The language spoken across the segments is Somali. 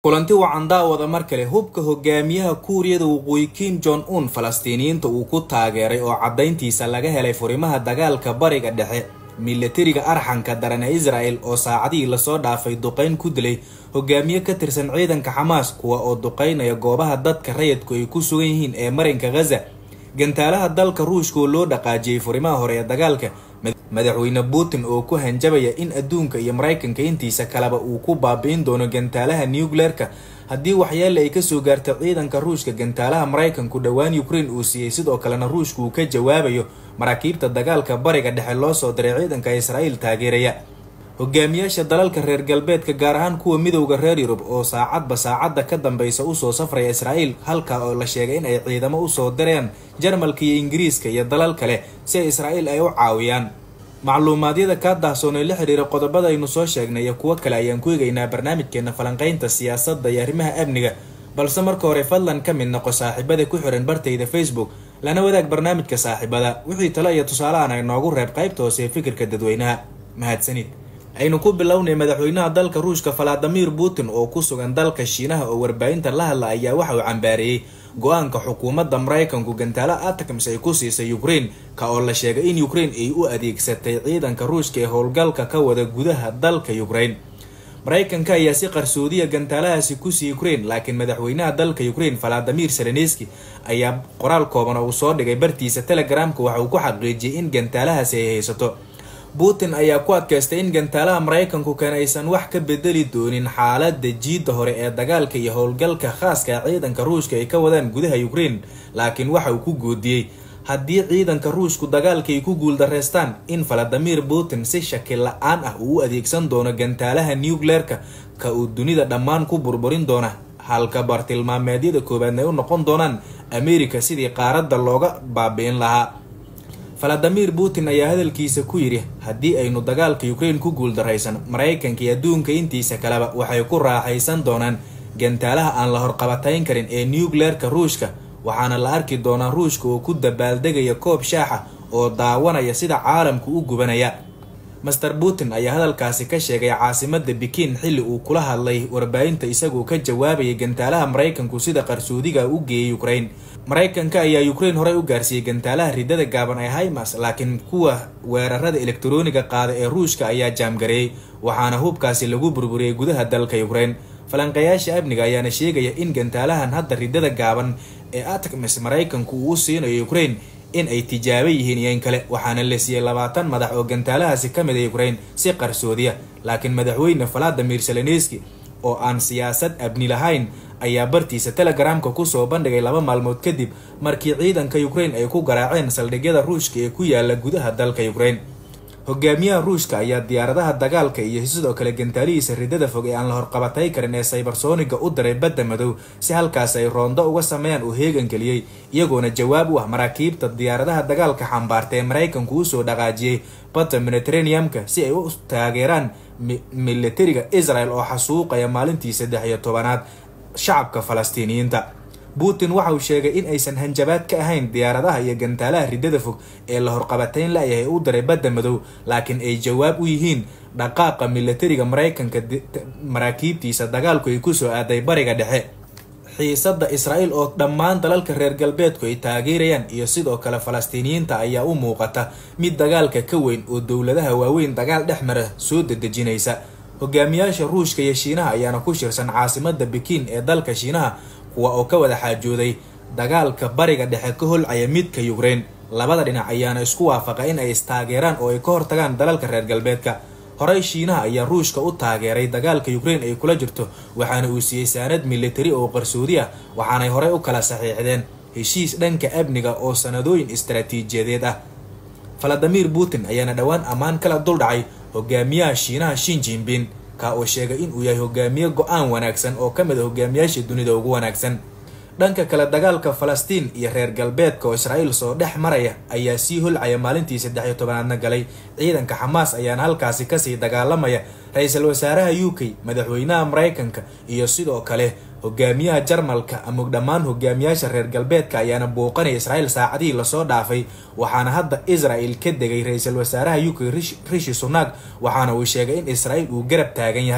kulanti wacan daawada mar kale hubka hogaamiyaha kuuriyada waqooyi kim jong un falastiiniyiinta uu ku taageeray oo caddayntiisa laga helay furimaha dagaalka bariga dhexe milatariga arxanka daran ee israel oo saacadihii lasoo dhaafay duqeyn ku dilay hogaamiye ka tirsan ciidanka xamaas kuwa oo duqeynaya goobaha dadka rayidku ay ku sugan yihiin ee marinka ghaza gantaalaha dalka ruushka oo loo dhaqaajiyey furimaha hore ee dagaalka madaxweyne putin oo ku hanjabaya in adduunka iyo maraykanka intiisa kaleba uu ku baabi'in doono gantaalaha nucleerka haddii waxyaale ay kasoo gaarta ciidanka ruushka gantaalaha maraykanku dhowaan ukraine uu siiyey sidoo kalena ruushka uu ka jawaabayo maraakiibta dagaalka bariga dhexe loo soo diray ciidanka israa'iil taageeraya hogaamiyaasha dalalka reer galbeedka gaar ahaan kuwa midowda reer yurub oo saacadba saacadda ka dambeysa usoo safraya israa'iil halka oo la sheegay in ay ciidamo usoo direen jarmalka iyo ingiriiska iyo dalal kale si ay israa'iil ay u caawiyaan macluumaadyada kaa daahsoon ee la xiriira qodobada aynu soo sheegnay iyo kuwo kale ayaan ku eegaynaa barnaamijkeena falanqeynta siyaasadda iyo arrimaha amniga balse marka hore fadlan ka mid noqo saaxiibada ku xiran bartayda facebook lana wadaag barnaamijka saaxiibada wixii tale iyo tusaalahan ay noogu reeb qaybta hoose ee fikirka dadweynaha mahadsanid aynu ku bilownay madaxweynaha dalka ruushka valadimir putin oo ku sugan dalka shiinaha oo warbaahinta la hadla ayaa waxa uu cambaareeyey go-aanka xukuumadda maraykanku gantaalo atacms ay ku siisay ukraine ka oo la sheegay in ukraine ay u adeegsatay ciidanka ruushka ee howlgalka ka wada gudaha dalka ukraine maraykanka ayaa si qarsoodiya gantaalahaasi ku siiyey ukraine laakiin madaxweynaha dalka ukraine valadimir zelenski ayaa qoraal kooban oo uu soo dhigay bartiisa telegramka waxa uu ku xaqiijiyay in gantaalahaasi ay haysato putin ayaa ku adkaystay in gantaalaha maraykanku kan aysan wax ka bedeli doonin xaalada jiidda hore ee dagaalka iyo howlgalka khaaska ciidanka ruushka ay ka wadaan gudaha ukraine laakiin waxa uu ku goodiyey haddii ciidanka ruushku dagaalka ay ku guuldareystaan in valadimir putin si shaki la-aan ah uu u adeegsan doono gantaalaha nucleerka ka uu dunida dhammaan ku burburin doona halka bartilmaameedyada koowaadna ay u noqon doonaan america sidii qaaradda looga baabi'in lahaa valadimir putin ayaa hadalkiisa ku yidhi haddii aynu dagaalka ukraine ku guuldaraysan maraykanka iyo adduunka intiisa kaleba waxay ku raaxaysan doonaan gantaalaha aan la horqabatayn karin ee nucleerka ruushka waxaana la arki doonaa ruushka oo ku dabaaldegaya koob shaaxa oo daawanaya sida caalamku u gubanaya master putin ayaa hadalkaasi ka sheegay caasimada bikin xilli uu kula hadlay warbaahinta isagoo ka jawaabayay gantaalaha maraykanku sida qarsoodiga u geeyay ukraine maraykanka ayaa ukraine horey u gaarsiiyey gantaalaha ridada gaaban ee himas laakiin kuwa weerarada elektarooniga qaada ee ruushka ayaa jaamgareeyey waxaana hubkaasi lagu burburiyey gudaha dalka ukraine falanqayaasha amniga ayaana sheegaya in gantaalahan hadda ridada gaaban ee atacms maraykanku uu u siinayo ukraine in ay tijaabo yihiin iyo in kale waxaana la siiyey labaatan madax oo gantaalahaasi ka mid a ukraine si qarsoodiya laakiin madaxweyne valadimir zelenski oo aan siyaasad abni lahayn ayaa bartiisa telegramka kusoo bandhigay laba maalmood kadib markii ciidanka ukraine ay ku garaaceen saldhigyada ruushka ee ku yaala gudaha dalka ukraine hogaamiyaha ruushka ayaa diyaaradaha dagaalka iyo sidoo kale gantaalihiisa ridada fog ee aan la horqabatay karin ee saybarsoniga u diray badda madow si halkaas ay roondo uga sameeyaan uu heegan geliyey iyagoona jawaab u ah maraakiibta diyaaradaha dagaalka xambaarta ee maraykanku usoo dhaqaajiyey badda mediterraneamka si ay u taageeraan militariga israel oo xasuuqaya maalintii saddex iyo tobanaad shacabka falastiiniyiinta putin waxa uu sheegay in aysan hanjabaad ka ahayn diyaaradaha iyo gantaalaha ridada fog ee la horqabatayn la-yahay u diray badda madow laakiin ay jawaab u yihiin dhaqaaqa militariga maraykanka maraakiibtiisa dagaalku ay kusoo aaday bariga dhexe xiisada israa'iil oo dhammaan dalalka reer galbeedku ay taageerayaan iyo sidoo kale falastiiniyiinta ayaa u muuqata mid dagaalka ka weyn oo dowladaha waaweyn dagaal dhex mara soo dedejinaysa hogaamiyaasha ruushka iyo shiinaha ayaana ku shirsan caasimada bikin ee dalka shiinaha kuwa oo ka wada xaajooday dagaalka bariga dhexe ka holcaya midka ukraine labada dhinac ayaana isku waafaqa in ay istaageeraan oo ay ka hortagaan dalalka reer galbeedka horey shiinaha ayaa ruushka u taageeray dagaalka ukraine ay kula jirto waxaana uu siiyey saanad militari oo qarsoodi ah waxaanay horey u kala saxiixdeen heshiis dhanka amniga oo sanadooyin istaraatiijiyadeed ah valadimir putin ayaana dhowaan ammaan kala duldhacay hogaamiyaha shiinaha shin jinbin ka oo sheegay inuu yahay hogaamiye go-aan wanaagsan oo ka mid a hogaamiyaasha dunida ugu wanaagsan dhanka kale dagaalka falastiin iyo reer galbeedka oo israa'iil soo dhex maraya ayaa sii holcaya maalintii saddex iyo tobanaadna galay ciidanka xamaas ayaana halkaasi kasii dagaalamaya ra-iisul wasaaraha u k madaxweynaha maraykanka iyo sidoo kale hogaamiyaha jarmalka ama dhammaan hogaamiyaasha reer galbeedka ayaana booqanaya israa'iil saacadihii lasoo dhaafay waxaana hadda israel ka degay ra-iisul wasaaraha u k rishi sunak waxaana uu sheegay in israa'iil uu garab taagan yahay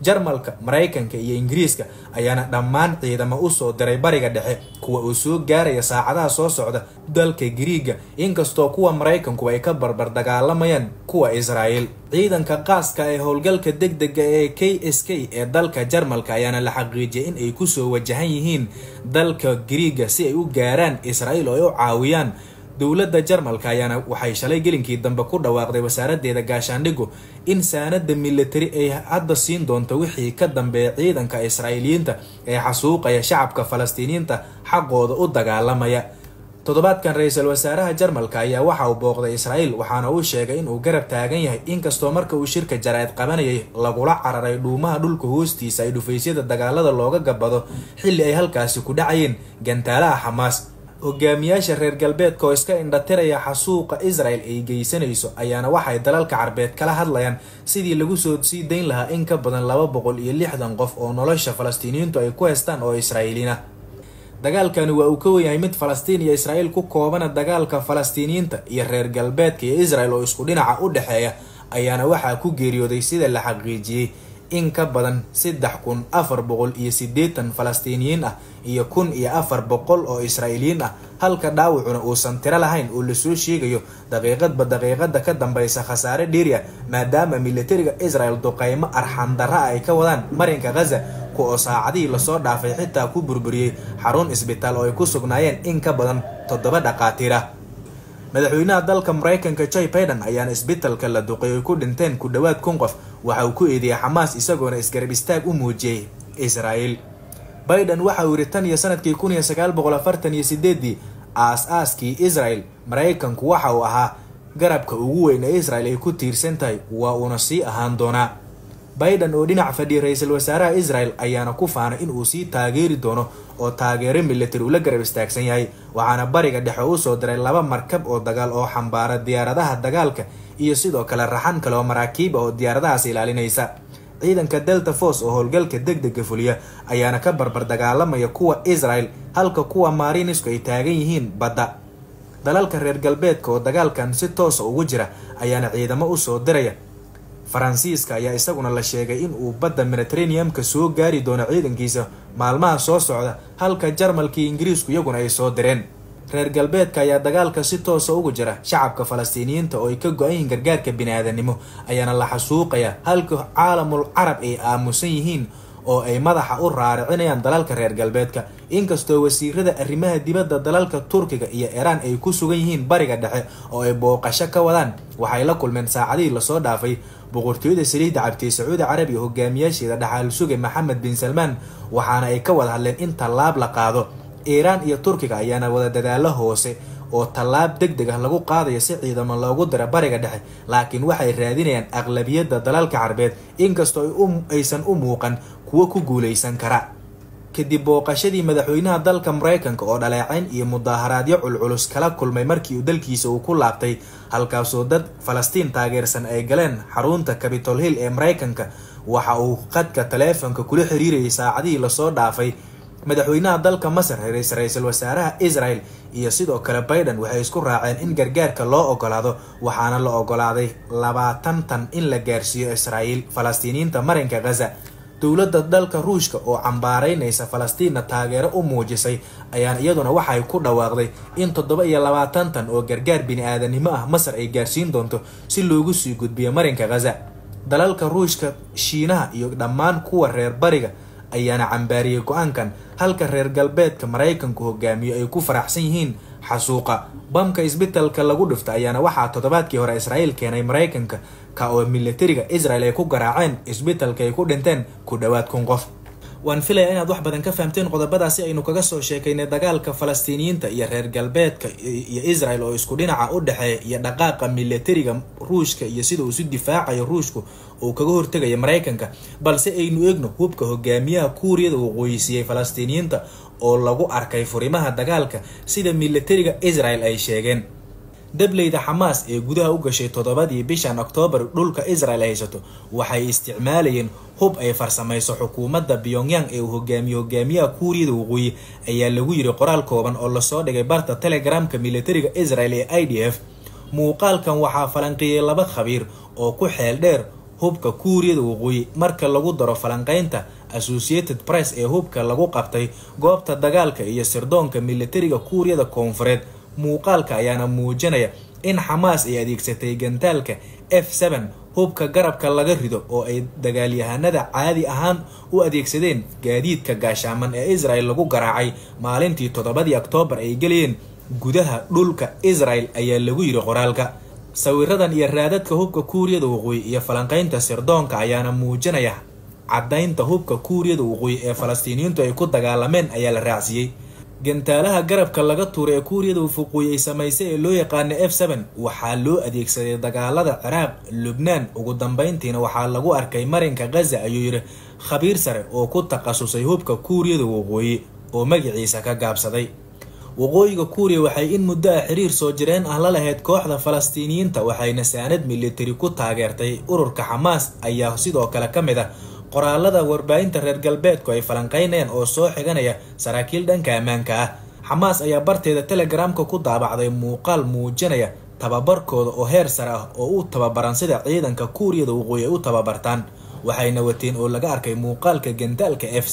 jarmalka maraykanka iyo ingiriiska ayaana dhammaan ciidamo usoo diray bariga dhexe kuwa uu soo gaaraya saacadaha soo socda dalka giriiga inkastoo kuwa maraykanku ay ka barbar dagaalamayaan kuwa israa'iil ciidanka qaaska ee howlgalka degdega ee k s k ee dalka jarmalka ayaana la xaqiijiyay in ay kusoo wajahan yihiin dalka giriiga si ay u gaaraan israa'iil oo ay u caawiyaan dowladda jarmalka ayaana waxay shalay gelinkii dambe ku dhawaaqday wasaaradeeda gaashaandhigu in saanada militari ay hadda siin doonto wixii ka dambeeya ciidanka israa'iiliyiinta ee xasuuqaya shacabka falastiiniyiinta xaqooda u dagaalamaya toddobaadkan ra-iisul wasaaraha jarmalka ayaa waxa uu booqday israa'iil waxaana uu sheegay inuu garab taagan yahay inkastoo marka uu shirka jaraa'id qabanayay lagula cararay dhuumaha dhulka hoostiisa ay dhufaysyada dagaalada looga gabado xilli ay halkaasi ku dhacayeen gantaalaha xamaas hogaamiyaasha reer galbeedka oo iska indhatiraya xasuuqa israel ay geysanayso ayaana waxay dalalka carbeed kala hadlayaan sidii lagu soo sii dayn lahaa in ka badan laba boqol iyo lixdan qof oo nolosha falastiiniyiintu ay ku haystaan oo israa'iiliin ah dagaalkani waa uu ka wenyahay mid falastiin iyo israa'iil ku koobana dagaalka falastiiniyiinta iyo reer galbeedka iyo israel oo isku dhinaca u dhexeeya ayaana waxaa ku geeriyooday sida la xaqiijiyey in ka badan saddex kun afar boqol iyo siddeetan falastiiniyiin ah iyo kun iyo afar boqol oo israa'iiliyiin ah halka dhaawacuna uusan tiro lahayn oo lasoo sheegayo daqiiqadba daqiiqada ka dambeysa khasaare dheeri ah maadaama militariga israel duqeymo arxandara ay ka wadaan marinka ghaza kuoo saacadihii lasoo dhaafay xitaa ku burburiyey xarun isbitaal oo ay ku sugnaayeen in ka badan toddoba dhaqaatiir ah madaxweynaha dalka maraykanka joy baiden ayaana isbitalka la duqay ay ku dhinteen ku dhowaad kun qof waxa uu ku eedeeyay xamaas isagoona isgarab istaag u muujiyey israa'iil baiden waxa uu yidhi tan iyo sanadkii kun iyo sagaal boqol afartan iyo sideedii aas-aaskii israel maraykanku waxa uu ahaa garabka ugu weyn ee israel ay ku tiirsan tahay waa uuna sii ahaan doonaa baiden oo dhinac fadhiyay ra-iisul wasaaraha israel ayaana ku faanay in uu sii taageeri doono oo taageero militari ula garab istaagsan yahay waxaana bariga dhexe u soo diray laba markab oo dagaal oo xambaara diyaaradaha dagaalka iyo sidoo kale raxan kale oo maraakiib ah oo diyaaradahaas ilaalinaysa ciidanka delta force oo howlgalka degdega fuliya ayaana ka barbar dagaalamaya kuwa israel halka kuwa marinisku ay taagan yihiin badda dalalka reer galbeedka oo dagaalkan si toosa ugu jira ayaana ciidamo usoo diraya faransiiska ayaa isaguna la sheegay in uu badda mediterraneum-ka soo gaari doono ciidankiisa maalmaha soo socda halka jarmalkii ingiriisku iyaguna ay soo direen reer galbeedka ayaa dagaalka si toosa ugu jira shacabka falastiiniyiinta oo ay ka go-an yihiin gargaarka bini-aadanimo ayaana la xasuuqaya halka caalamul carab ay aamusan yihiin oo ay madaxa u raaricinayaan dalalka reer galbeedka inkastoo wasiirada arrimaha dibadda dalalka turkiga iyo iiraan ay ku sugan yihiin bariga dhexe oo ay booqasho ka wadaan waxay la kulmeen saacadihii lasoo dhaafay boqortooyada saliidda cabtay sacuudi carabiya hogaamiyaasheeda dhaxaal suge maxamed bin salmaan waxaana ay ka wada hadleen in tallaab la qaado iiraan iyo turkiga ayaana wada dadaalo hoose oo tallaab deg deg ah lagu qaadayo si ciidamo loogu dira bariga dhexe laakiin waxay raadinayaan aqlabiyadda dalalka carbeed inkastoo aysan u muuqan kuwo ku guuleysan kara kadib booqashadii madaxweynaha dalka maraykanka oo dhaleecayn iyo mudaaharaadyo culculus kala kulmay markii uu dalkiisa uu ku laabtay halkaasoo dad falastiin taageersan ay galeen xarunta capitol hill ee maraykanka waxa uu qadka taleefonka kula xiriirayay saacadihii lasoo dhaafay madaxweynaha dalka masar ra-iisul wasaaraha israel iyo sidoo kale baiden waxay isku raaceen in gargaarka loo ogolaado waxaana la ogolaaday labaatan tan in la gaarsiiyo israa'iil falastiiniyiinta marinka ghaza dowladda dalka ruushka oo cambaaraynaysa falastiinna taageero u muujisay ayaana iyaduna waxay ku dhawaaqday in toddoba iyo labaatan tan oo gargaar bini-aadanimo ah masar ay gaarsiin doonto si loogu sii gudbiyo marinka ghaza dalalka ruushka shiinaha iyo dhammaan kuwa reer bariga ayaana cambaariyey go-aankan halka reer galbeedka maraykanku hogaamiyo ay ku faraxsan yihiin xasuuqa bamka isbitalka lagu dhifta ayaana waxaa toddobaadkii hore israa'iil keenay maraykanka ka oo militariga israel ay ku garaaceen isbitalka ay ku dhinteen ku dhowaad kun qof waan filaya inaad wax badan ka fahamteen qodobadaasi aynu kaga soo sheekaynay dagaalka falastiiniyiinta iyo reer galbeedka iyo israel oo isku dhinaca u dhexeeya iyo dhaqaaqa militariga ruushka iyo sida uu isu difaacayo ruushku uu kaga hortegaya maraykanka balse aynu eegno hubka hogaamiyaha kuuriyada uu qoysiiyey falastiiniyiinta oo lagu arkay furimaha dagaalka sida militariga israel ay sheegeen dableyda xamaas ee gudaha u gashay toddobadii bishan oktoobar dhulka israel haysato waxay isticmaalayeen hub ay farsamayso xukuumadda pyongyang ee uu hogaamiye hogaamiyaha kuuriyada waqooyi ayaa lagu yiri qoraal kooban oo lasoo dhigay barta telegramka militariga israel ee i d f muuqaalkan waxaa falanqeeyey laba khabiir oo ku xeel dheer hubka kuuriyada waqooyi marka lagu daro falanqeynta associated press ee hubka lagu qabtay goobta dagaalka iyo sirdoonka militariga kuuriyada koonfureed muuqaalka ayaana muujinaya in xamaas ay adeegsatay gantaalka f n hubka garabka laga rido oo ay dagaalyahanada caadi ahaan u adeegsadeen gaadiidka gaashaaman ee israel lagu garaacay maalintii toddobadii oktoobar ay gelayeen gudaha dhulka israel ayaa lagu yiri qoraalka sawiradan iyo raadadka hubka kuuriyada waqooyi iyo falanqeynta sirdoonka ayaana muujinaya caddaynta hubka kuuriyada waqooyi ee falastiiniyiintu ay ku dagaalameen ayaa la raacsiiyey gantaalaha garabka laga tuura ee kuuriyada waqooyi ay samaysay ee loo yaqaana f n waxaa loo adeegsaday dagaalada ciraaq lubnaan ugu dambeyntiina waxaa lagu arkay marinka khaza ayuu yidhi khabiir sare oo ku takhasusay hubka kuuriyada waqooyi oo magaciisa ka gaabsaday waqooyiga kuuriya waxay in muddo ah xiriir soo jireen ah la lahayd kooxda falastiiniyiinta waxayna saanad militari ku taageertay ururka xamaas ayaa sidoo kale ka mid ah qoraalada warbaahinta reer galbeedku ay falanqeynayaan oo soo xiganaya saraakiil dhanka ammaanka ah xamaas ayaa barteeda telegramka ku daabacday muuqaal muujinaya tababarkooda oo heer sare ah oo u tababaran sida ciidanka kuuriyada waqooyi ay u tababartaan waxayna wateen oo laga arkay muuqaalka gantaalka f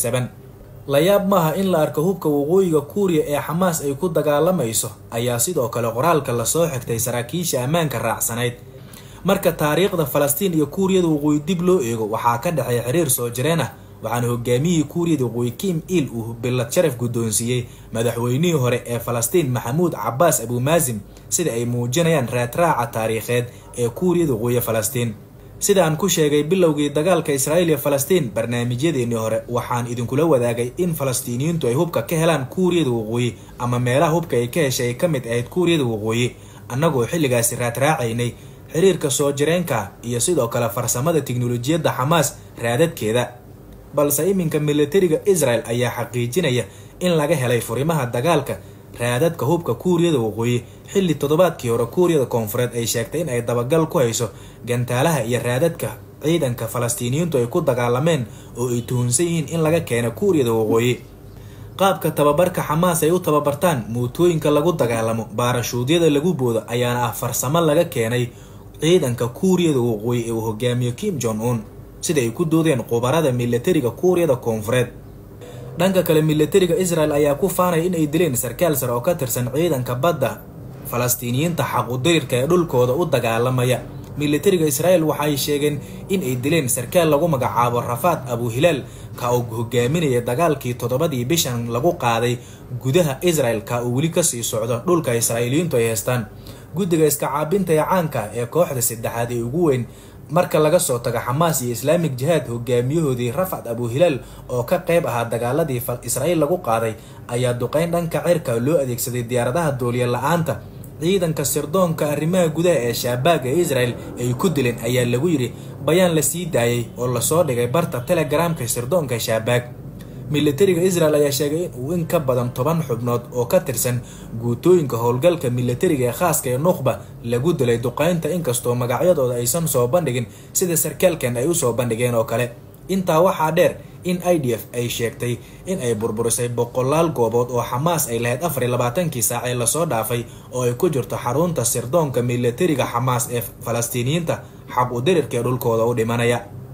la yaab maaha in la arko hubka waqooyiga kuuriya ee xamaas ay ku dagaalamayso ayaa sidoo kale qoraalka lasoo xigtay saraakiisha ammaanka raacsanayd marka taariikhda falastiin iyo kuuriyada waqooyi dib loo eego waxaa ka dhexeeya xiriir soo jireen ah waxaana hogaamiyihii kuuriyada waqooyi kim il uu billad sharaf guddoonsiiyey madaxweynihii hore ee falastiin maxamuud cabaas abuumaasim sida ay muujinayaan raadraaca taariikheed ee kuuriyada waqooyi falastiin sidaan ku sheegay bilowgii dagaalka israa'iil iyo falastiin barnaamijyadeennii hore waxaan idinkula wadaagay in falastiiniyiintu ay hubka ka helaan kuuriyada waqooyi ama meelaha hubka ay ka heshay ay ka mid ahayd kuuriyada waqooyi annagoo xilligaasi raadraacaynay xiriirka soo jireenka iyo sidoo kale farsamada tiknolojiyadda xamaas raadadkeeda balse iminka militariga israel ayaa xaqiijinaya in laga helay furimaha dagaalka raadadka hubka kuuriyada waqooyi xilli toddobaadkii hore kuuriyada koonfureed ay sheegtay in ay dabagal ku hayso gantaalaha iyo raadadka ciidanka falastiiniyiintu ay ku dagaalameen oo ay tuhunsan yihiin in laga keena kuuriyada waqooyi qaabka tababarka xamaas ay u tababartaan mootooyinka lagu dagaalamo baarashuudyada lagu boodo ayaana ah farsamo laga keenay ciidanka kuuriyada waqooyi ee uu hogaamiyo kim jong un sida ay ku doodeen khubarada militariga kuuriyada koonfureed dhanka kale militariga israel ayaa ku faanaya in ay dileen sarkaal sare oo ka tirsan ciidanka badda falastiiniyiinta xaqudirirka ee dhulkooda u dagaalamaya militariga israel waxay sheegeen in ay dileen sarkaal lagu magacaabo rafaad abu hilaal ka uu hogaaminaya dagaalkii toddobadii bishan lagu qaaday gudaha israel ka uu weli kasii socdo dhulka israa'iiliyiintu ay haystaan guddiga iska caabinta ee caanka ee kooxda saddexaad ee ugu weyn marka laga soo tago xamaas iyo islaamik jihaad hogaamiyahoodii rafad abu hilaal oo ka qayb ahaa dagaaladii israa'iil lagu qaaday ayaa duqeyn dhanka cirka loo adeegsaday diyaaradaha dooliya la-aanta ciidanka sirdoonka arrimaha gudaha ee shaabaaga ee israel ay ku dileen ayaa lagu yidhi bayaan la sii daayay oo lasoo dhigay barta telegramka sirdoonka shaabaag militariga israel ayaa sheegay in uu in ka badan toban xubnood oo ka tirsan guutooyinka howlgalka militariga ee khaaska ee nukhba lagu dilay duqeynta inkastoo magacyadooda aysan soo bandhigin sida sarkaalkan ay usoo bandhigeen oo kale intaa waxaa dheer in i d f ay sheegtay in ay burburisay boqolaal goobood oo xamaas ay lahayd afar iyo labaatankii saac ee lasoo dhaafay oo ay ku jirto xarunta sirdoonka militariga xamaas ee falastiiniyiinta xab u dirirka ee dhulkooda u dhimanaya